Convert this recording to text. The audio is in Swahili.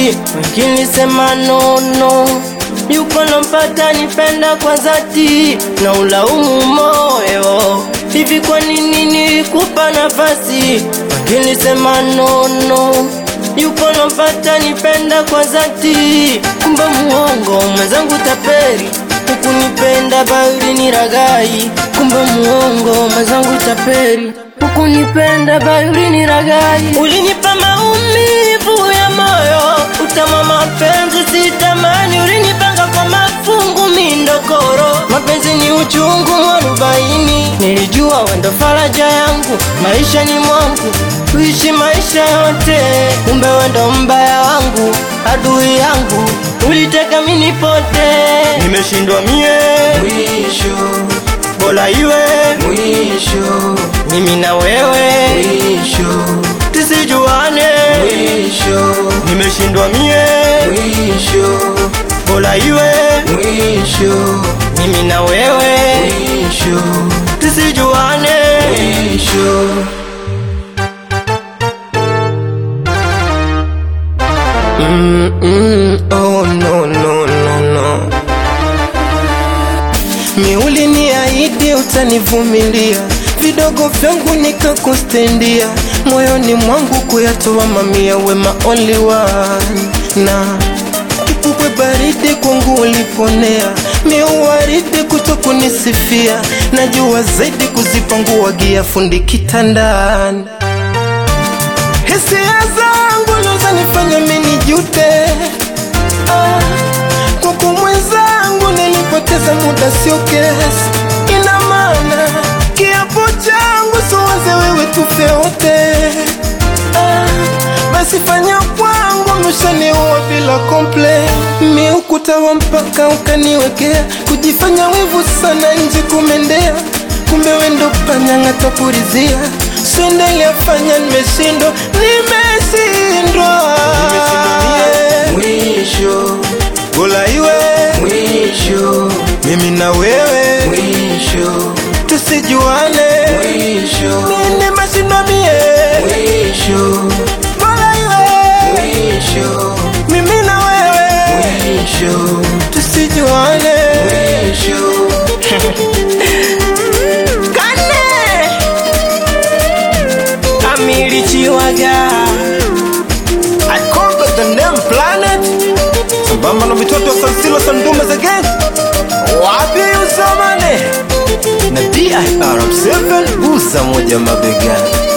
basi, wengine sema nono yuko nampata nipenda kwa dhati na ulaumu moyo hivi, kwa nini nilikupa nafasi? Wengine sema nono yuko nampata nipenda kwa dhati, kumbe muongo mwenzangu taperi hukunipenda bali ni ragai, kumbe muongo mwenzangu taperi hukunipenda bali ni ragai. Ulinipa maumivu ya moyo, utama mapenzi sitamani, ulinipanga kwa mafungu mindokoro, mapenzi ni uchungu mwarobaini. Nilijua wendo faraja yangu maisha ni mwangu, kuishi maisha yote, kumbe wendo mbaya wangu, adui yangu, uliteka mini pote, nimeshindwa mie Mwisho, bora iwe mwisho, mimi na wewe mwisho, tusijuane, mwisho, nimeshindwa mie mwisho, bora iwe mwisho, mimi na wewe mwisho, tusijuane. mwisho. Mm, mm, oh, no, no, no, no. Mi uliniahidi utanivumilia, vidogo vyangu nikakustendia, moyoni mwangu kuyatoa mamia, wema only one na kipupwe baridi kwangu uliponea, miuwaridi kuto kunisifia, najua zaidi kuzipanguagia fundi kitandani hisia zangu ndo zanifanya mimi nijute ah, kwako mwenzangu nilipoteza muda sio kesi ina maana kiapo changu siwaze wewe tufe wote ah, basi fanya kwangu mshaniua bila komple mi ukuta wa mpaka ukaniwekea kujifanya wivu sana nje kumendea kumbe wendo panyang'ata purizia swendeliafanya nimeshindwa nimeshindwa Mwisho, gola iwe mwisho, mimi na wewe mwisho, tusijuane mwisho, nimeshindwa mie mwisho, gola iwe mwisho, mimi na wewe mwisho, tusijuane mwisho. kane amilichiwaga akongo the name planet sambamba na mitoto wa sansilo sandume za gang wapi usomane na dir7 buza moja mabegani